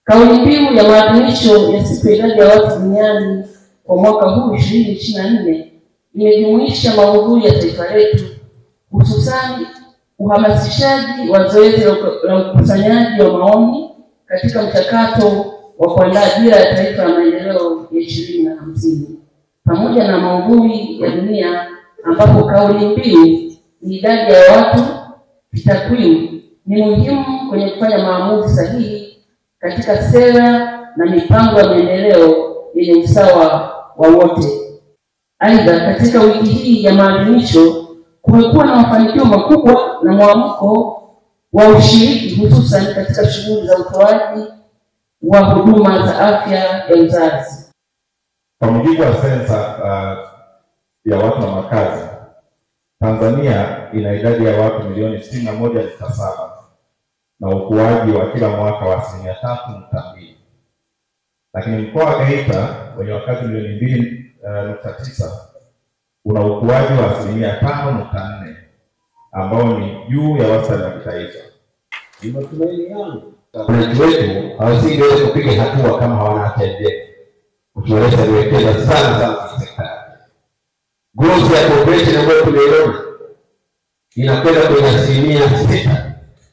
Kauli mbiu ya maadhimisho ya siku ya idadi ya watu duniani kwa mwaka huu ishirini ishirini na nne imejumuisha maudhui ya taifa letu, hususani uhamasishaji wa zoezi la ukusanyaji wa maoni katika mchakato wa kuandaa dira ya taifa ya maendeleo ya ishirini na hamsini pamoja na maudhui ya dunia ambapo kauli mbiu ni idadi ya watu kitakwimu ni muhimu kwenye kufanya maamuzi sahihi katika sera na mipango ya maendeleo yenye usawa wa wote. Aidha, katika wiki hii ya maadhimisho kumekuwa na mafanikio makubwa na mwamko wa ushiriki hususan katika shughuli za utoaji wa huduma za afya ya uzazi. Kwa mujibu wa sensa uh, ya watu na makazi, Tanzania ina idadi ya watu milioni sitini na moja nukta saba na ukuaji wa kila mwaka wa asilimia tatu nukta mbili lakini mkoa wa Geita wenye wakazi milioni mbili uh, nukta tisa una ukuaji wa asilimia tano nukta nne ambao ni juu ya wastani wa kitaifa. Ni matumaini yangu wananchi wetu hawasingeweza kupiga hatua kama hawana afya njema. Mheshimiwa Rais aliwekeza sana sana kwenye sekta ya afya. Growth ya population ambayo tumeiona inakwenda kwenye asilimia sita.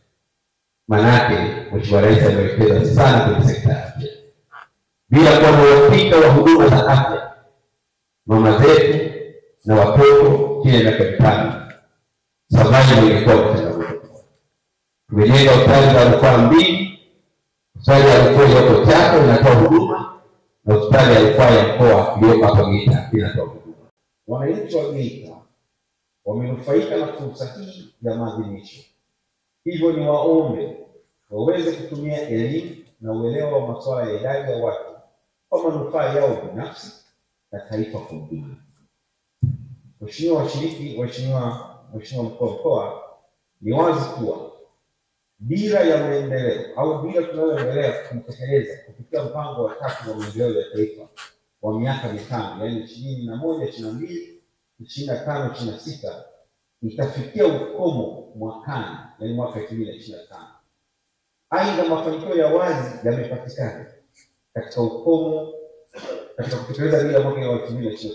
Maanake Mheshimiwa Rais aliwekeza sana kwenye sekta ya afya, bila kuwa na uhakika wa huduma za afya mama zetu na watoto chini ya miaka mitano, survival ilikuwa ni changamoto. Tumejenga hospitali za rufaa mbili, hospitali ya rufaa iliyoko Chato inatoa huduma na hospitali ya rufaa ya mkoa iliyoko hapa Geita inatoa huduma. Wananchi wa Geita wamenufaika na fursa hii ya maadhimisho, hivyo ni waombe waweze kutumia elimu na uelewa wa masuala ya idadi ya watu kwa manufaa yao binafsi na taifa kwa ujumla. Mheshimiwa washiriki, Mheshimiwa Mheshimiwa mkuu wa mkoa, ni wazi kuwa dira ya maendeleo au dira tunayoendelea kutekeleza kupitia mpango wa tatu wa maendeleo ya taifa wa miaka mitano, yaani ishirini na moja ishirini na mbili ishirini na tano ishirini na sita itafikia ukomo mwakani, yaani mwaka elfu mbili na ishirini na tano. Aidha, mafanikio ya wazi yamepatikana katika ukomo katika kutekeleza dira mwaka elfu mbili na ishirini